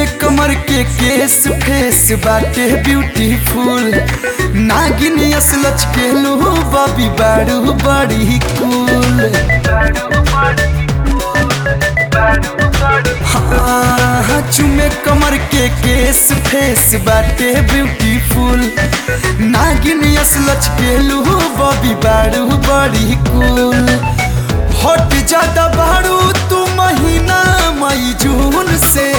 कमर के केस फेस बाटे ब्यूटीफुल नागिन असलच के लो बबी बाड़ू बड़ी कूल हाँ चुमे कमर के केस फेस बाटे ब्यूटीफुल नागिन असलच के लो बबी बाड़ू बड़ी कूल हट जाता बाड़ू तू महीना मई जून से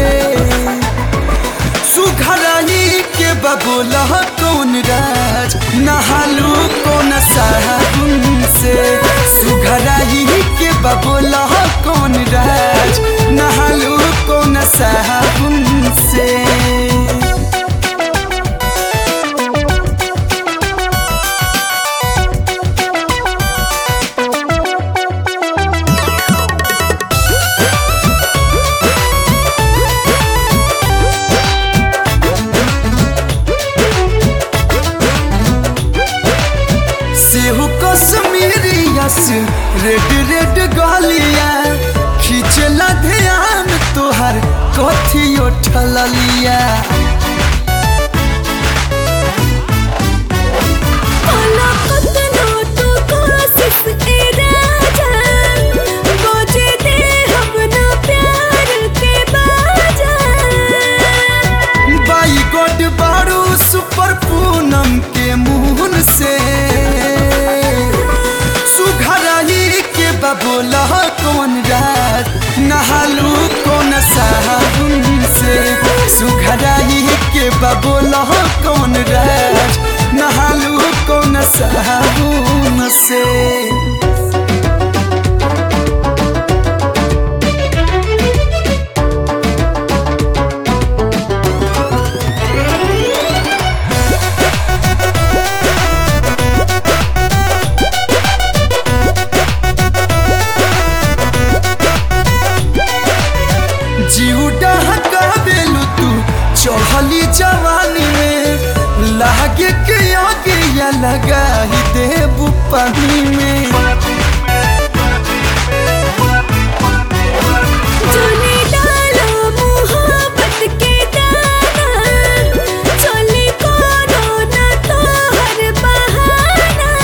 सुघराई के बबोला कौन राज नहालू कौन साबुन से सुघराई के बबोला कौन राज नहालू कौन साबुन से सेहू कश्मीरियस रेड रेड गलिया खींचला ध्यान तोहर कथी उठलिया काला कतना तो कोशिश ए राजा बजे दे हम ना प्यार के बाजा बाई गोड बारू सुपर पूनम के मुहन से सुघराई के बबोला कौन रात नहालू कौन साबुन से सुघराई के बबोला कौन रात नहालू कौन साबुन से जीव डहका देलू तू चढ़ली जवानी में लागे के आगे या लगा ही देबू पानी में चले डालो मोहब्बत के दाना चले कोनो ना तोहर बहाना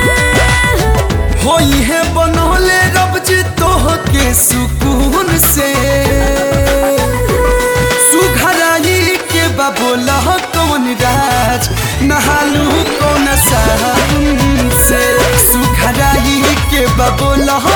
होई है बनौले रब जी तोह के सुकून से सुघराई के बबोला कौन राज नहालू कौन साबुन से सुघराई के बबोला